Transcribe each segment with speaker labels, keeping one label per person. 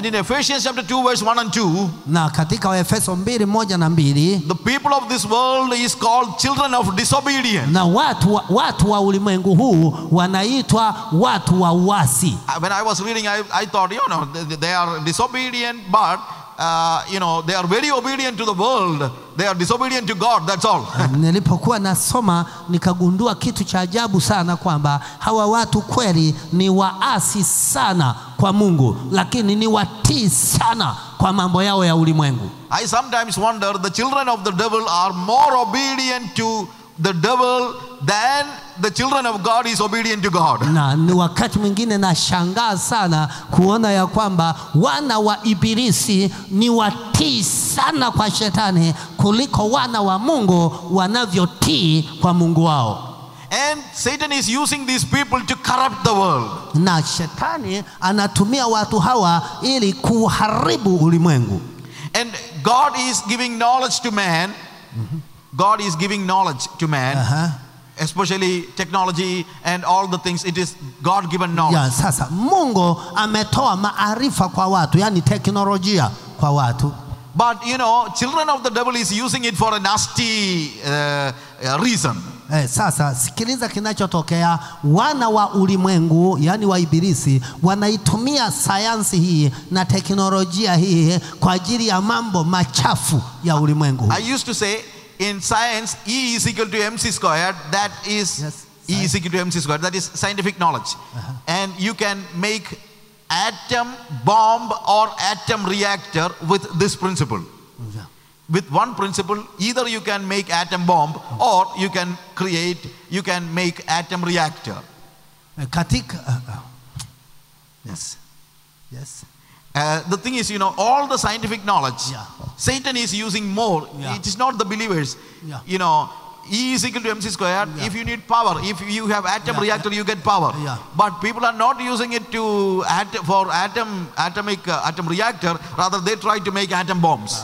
Speaker 1: And in Ephesians chapter 2, verse 1 and 2,
Speaker 2: na katika Waefeso mbili moja na mbili
Speaker 1: the people of this world is called children of disobedience.
Speaker 2: na watu wa, watu wa ulimwengu huu wanaitwa watu wa uasi.
Speaker 1: Uh, When I was reading, I, I thought, you know, they, they are disobedient, but, uh, you know, they are very obedient to the world. They are disobedient to God, that's all.
Speaker 2: Nilipokuwa nasoma nikagundua kitu cha ajabu sana kwamba hawa watu kweli ni waasi sana kwa Mungu, lakini ni watii sana kwa mambo yao ya ulimwengu.
Speaker 1: I sometimes wonder the children of the devil are more obedient to the devil than the children of God is obedient to God.
Speaker 2: Na ni wakati mwingine nashangaa sana kuona ya kwamba wana wa Ibilisi ni watii sana kwa shetani kuliko wana wa Mungu wanavyotii kwa Mungu wao.
Speaker 1: And Satan is using these people to corrupt the world.
Speaker 2: na shetani anatumia watu hawa ili kuharibu ulimwengu
Speaker 1: And God is giving knowledge to man. God is giving knowledge to man,
Speaker 2: Aha.
Speaker 1: especially technology and all the things. It is God given knowledge.
Speaker 2: ya sasa mungu ametoa maarifa kwa watu yani teknolojia kwa watu
Speaker 1: But you know, children of the devil is using it for a nasty uh, uh, reason.
Speaker 2: Eh, sasa sikiliza kinachotokea. Wana wa ulimwengu yani wa Ibilisi wanaitumia sayansi hii na teknolojia hii kwa ajili ya mambo machafu ya ulimwengu.
Speaker 1: I used to say in science, E is equal to mc squared. That is
Speaker 2: Yes,
Speaker 1: E is equal to mc squared. That is scientific knowledge. And you can make atom bomb or atom reactor with this principle. With one principle, either you can make atom bomb or you can create, you can make atom reactor.
Speaker 2: Eh, Katika uh, uh, yes. Yes.
Speaker 1: Uh, the thing is, you know, all the scientific knowledge,
Speaker 2: Yeah.
Speaker 1: Satan is using more.
Speaker 2: Yeah.
Speaker 1: It is not the believers.
Speaker 2: Yeah.
Speaker 1: You know, E is equal to mc squared.
Speaker 2: Yeah.
Speaker 1: If you need power, if you have atom
Speaker 2: Yeah,
Speaker 1: reactor, you get power.
Speaker 2: Yeah.
Speaker 1: But people are not using it to at- for atom atomic uh, atom reactor. Rather, they try to make atom bombs.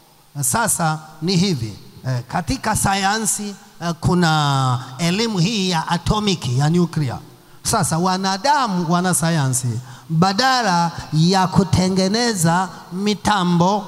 Speaker 2: Sasa ni hivi eh, katika sayansi eh, kuna elimu hii ya atomiki ya nuclear. Sasa wanadamu wana sayansi, badala ya kutengeneza mitambo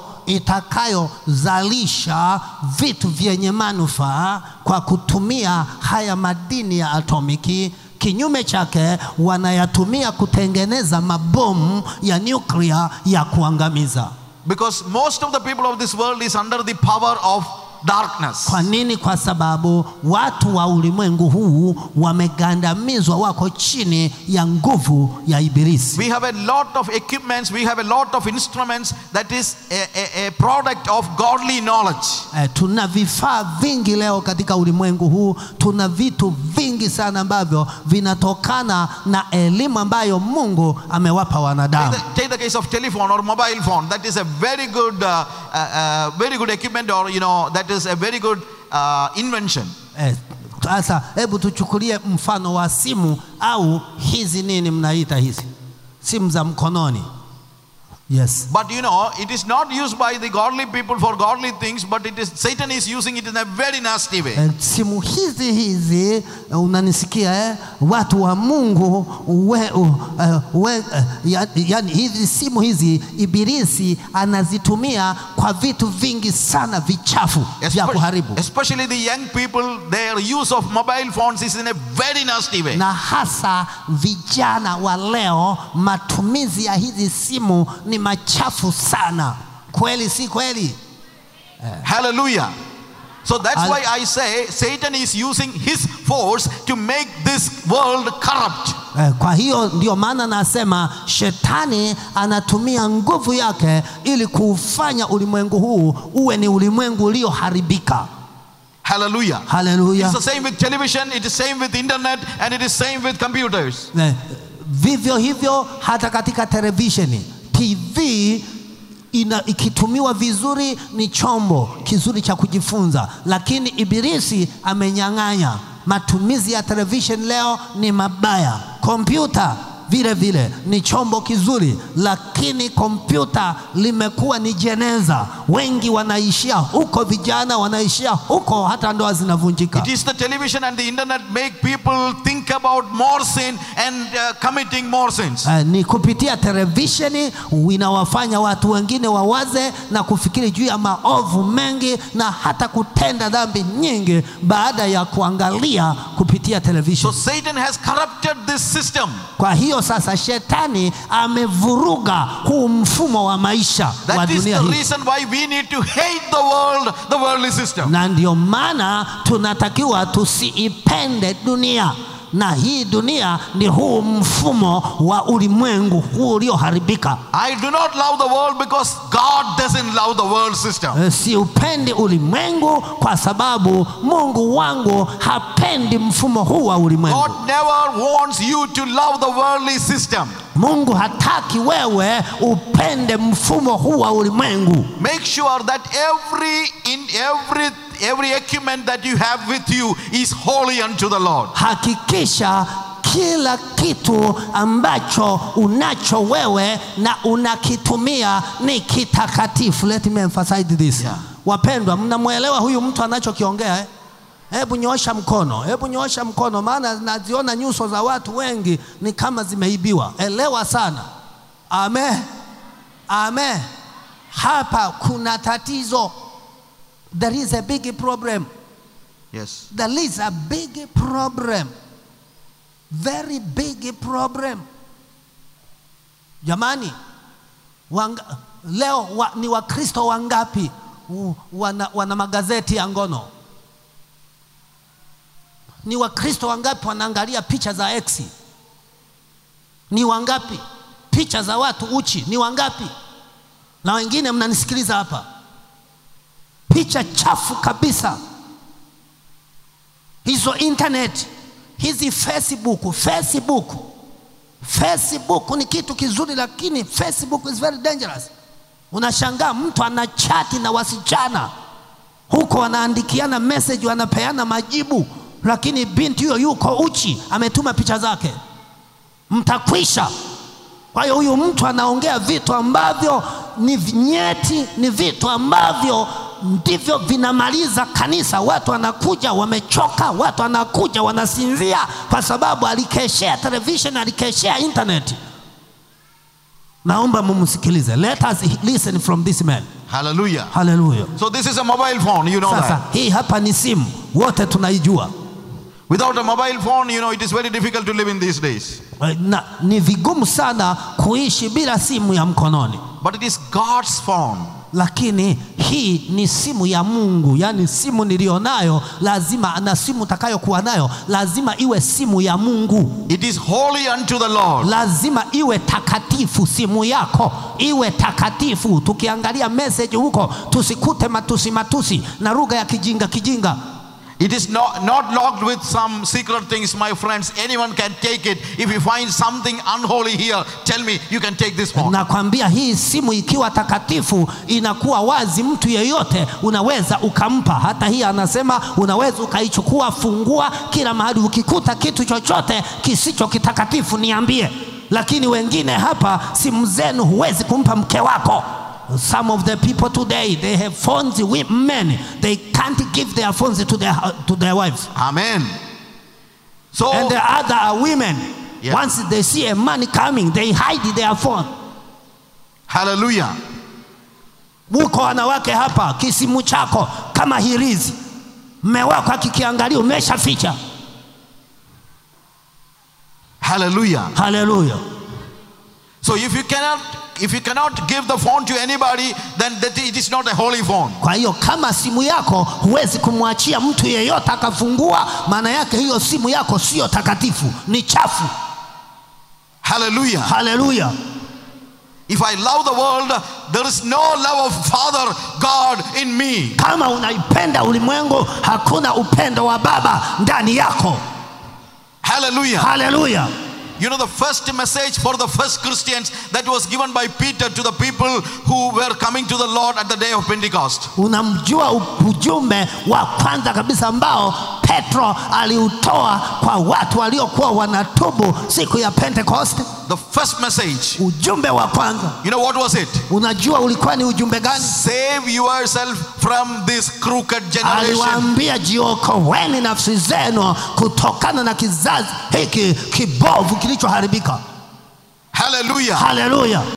Speaker 2: itakayozalisha vitu vyenye manufaa kwa kutumia haya madini ya atomiki, kinyume chake wanayatumia kutengeneza mabomu ya nuclear ya kuangamiza.
Speaker 1: Because most of the people of this world is under the power of darkness.
Speaker 2: Kwa nini? Kwa sababu watu wa ulimwengu huu wamegandamizwa, wako chini ya nguvu ya Ibilisi.
Speaker 1: We have a lot of equipments, we have a lot of instruments that is a, a, a product of godly knowledge.
Speaker 2: Eh, tuna vifaa vingi leo katika ulimwengu huu, tuna vitu vingi sana ambavyo vinatokana na elimu ambayo Mungu amewapa
Speaker 1: Take
Speaker 2: wanadamu.
Speaker 1: the, take the case of telephone or mobile phone. That is a very good, uh, uh, uh, very good equipment, or you know, that is a very good uh, invention.
Speaker 2: Eh, Sasa hebu tuchukulie mfano wa simu au hizi nini mnaita hizi simu za mkononi. Yes.
Speaker 1: But you know, it is not used by the godly people for godly things, but it is Satan is using it in a very nasty way.
Speaker 2: Eh, simu hizi hizi eh, unanisikia eh? watu wa Mungu we, uh, we, uh, ya, yani hizi simu hizi ibilisi anazitumia kwa vitu vingi sana vichafu vya
Speaker 1: Espe-
Speaker 2: kuharibu
Speaker 1: Especially the young people, their use of mobile phones is in a very nasty way.
Speaker 2: na hasa vijana wa leo, matumizi ya hizi simu ni machafu sana. Kweli si kweli?
Speaker 1: Hallelujah. So that's
Speaker 2: Hall-
Speaker 1: why I say Satan is using his force to make this world corrupt.
Speaker 2: Eh, Kwa hiyo ndio maana nasema shetani anatumia nguvu yake ili kuufanya ulimwengu huu uwe ni ulimwengu ulioharibika.
Speaker 1: Hallelujah.
Speaker 2: Haleluya!
Speaker 1: It's the same with television, it is same with internet, and it is same with computers.
Speaker 2: Eh, Vivyo hivyo hata katika televisheni, TV ina, ikitumiwa vizuri ni chombo kizuri cha kujifunza, lakini ibilisi amenyang'anya. Matumizi ya television leo ni mabaya, kompyuta vile vile ni chombo kizuri, lakini kompyuta limekuwa ni jeneza. Wengi wanaishia huko, vijana wanaishia huko, hata ndoa zinavunjika.
Speaker 1: It is the television and the internet make people think about more sin and uh, committing more sins.
Speaker 2: Uh, ni kupitia televisheni inawafanya watu wengine wawaze na kufikiri juu ya maovu mengi na hata kutenda dhambi nyingi baada ya kuangalia kupitia
Speaker 1: So
Speaker 2: televisheni.
Speaker 1: Satan has corrupted this system.
Speaker 2: Kwa hiyo sasa shetani amevuruga huu mfumo wa maisha wa
Speaker 1: That is
Speaker 2: dunia
Speaker 1: the
Speaker 2: hii,
Speaker 1: reason why we need to hate the world, the worldly system.
Speaker 2: na ndio maana tunatakiwa tusiipende dunia, na hii dunia ni huu mfumo wa ulimwengu huu ulioharibika.
Speaker 1: I do not love the world because God doesn't love the world system.
Speaker 2: Eh, siupendi ulimwengu kwa sababu Mungu wangu hapendi mfumo huu wa ulimwengu.
Speaker 1: God never wants you to love the worldly system.
Speaker 2: Mungu hataki wewe upende mfumo huu wa ulimwengu.
Speaker 1: Make sure that every in every every equipment that you have with you is holy unto the Lord.
Speaker 2: Hakikisha kila kitu ambacho unacho wewe na unakitumia ni kitakatifu. Let me emphasize this.
Speaker 1: Yeah.
Speaker 2: Wapendwa, mnamwelewa huyu mtu anachokiongea eh? Hebu nyoosha mkono, hebu nyoosha mkono, maana naziona nyuso za watu wengi ni kama zimeibiwa. Elewa sana. Amen, amen. Hapa kuna tatizo. There is a big problem.
Speaker 1: Yes.
Speaker 2: There is a big problem. Very big problem. Jamani, wanga, leo wa, ni Wakristo wangapi u- wana, wana magazeti ya ngono? Ni Wakristo wangapi wanaangalia picha za X? Ni wangapi? Picha za watu uchi ni wangapi? Na wengine mnanisikiliza hapa, picha chafu kabisa hizo internet hizi Facebook, Facebook, Facebook ni kitu kizuri, lakini Facebook is very dangerous. Unashangaa mtu ana chati na wasichana huko, wanaandikiana message, wanapeana majibu, lakini binti huyo yuko uchi, ametuma picha zake, mtakwisha. Kwa hiyo huyu mtu anaongea vitu ambavyo ni nyeti, ni vitu ambavyo ndivyo vinamaliza kanisa. Watu wanakuja wamechoka, watu wanakuja wanasinzia, kwa sababu alikeshea television, alikeshea internet. Naomba mumsikilize. Let us listen from this man.
Speaker 1: Hallelujah.
Speaker 2: Haleluya.
Speaker 1: So this is a mobile phone, you know
Speaker 2: Sasa
Speaker 1: that.
Speaker 2: hii hapa ni simu, wote tunaijua.
Speaker 1: Without a mobile phone, you know, it is very difficult to live in these days.
Speaker 2: Eh, Na, ni vigumu sana kuishi bila simu ya mkononi.
Speaker 1: But it is God's phone.
Speaker 2: lakini hii ni simu ya Mungu, yaani simu niliyonayo lazima, na simu utakayokuwa nayo lazima iwe simu ya Mungu,
Speaker 1: It is holy unto the Lord.
Speaker 2: lazima iwe takatifu. Simu yako iwe takatifu. Tukiangalia message huko, tusikute matusi matusi na lugha ya kijinga kijinga.
Speaker 1: It is not, not locked with some secret things, my friends. Anyone can take it. If you find something unholy here, tell me, you can take this phone.
Speaker 2: Nakwambia hii simu ikiwa takatifu inakuwa wazi, mtu yeyote unaweza ukampa. Hata hii anasema unaweza ukaichukua, fungua kila mahali, ukikuta kitu chochote kisicho kitakatifu niambie. Lakini wengine hapa, simu zenu huwezi kumpa mke wako. Some of the people today they have phones with men they can't give their phones to their, to their wives
Speaker 1: Amen. So,
Speaker 2: and the other are women.
Speaker 1: Yeah.
Speaker 2: Once they see a man coming they hide their phone.
Speaker 1: hallelujah.
Speaker 2: Muko wanawake hapa, kisimu chako kama hirizi, mme wako akikiangalia umeshaficha.
Speaker 1: Hallelujah.
Speaker 2: Haleluya!
Speaker 1: So if you cannot if you cannot give the phone to anybody, then that it is not a holy phone.
Speaker 2: Kwa hiyo kama simu yako huwezi kumwachia mtu yeyote akafungua, maana yake hiyo simu yako siyo takatifu, ni chafu.
Speaker 1: Hallelujah.
Speaker 2: Haleluya!
Speaker 1: If I love the world, there is no love of Father God in me.
Speaker 2: Kama unaipenda ulimwengu, hakuna upendo wa Baba ndani yako.
Speaker 1: Hallelujah.
Speaker 2: Haleluya!
Speaker 1: You know the first message for the first Christians that was given by Peter to the people who were coming to the Lord at the day of Pentecost.
Speaker 2: Unamjua u- ujumbe wa kwanza kabisa ambao petro aliutoa kwa watu waliokuwa wanatubu siku ya pentekoste
Speaker 1: The first message,
Speaker 2: ujumbe wa kwanza
Speaker 1: you know what was it?
Speaker 2: unajua ulikuwa ni ujumbe gani
Speaker 1: Save yourself from this crooked generation.
Speaker 2: aliwaambia jiokoweni nafsi zenu kutokana na kizazi hiki kibovu kilichoharibika
Speaker 1: Hallelujah.
Speaker 2: haleluya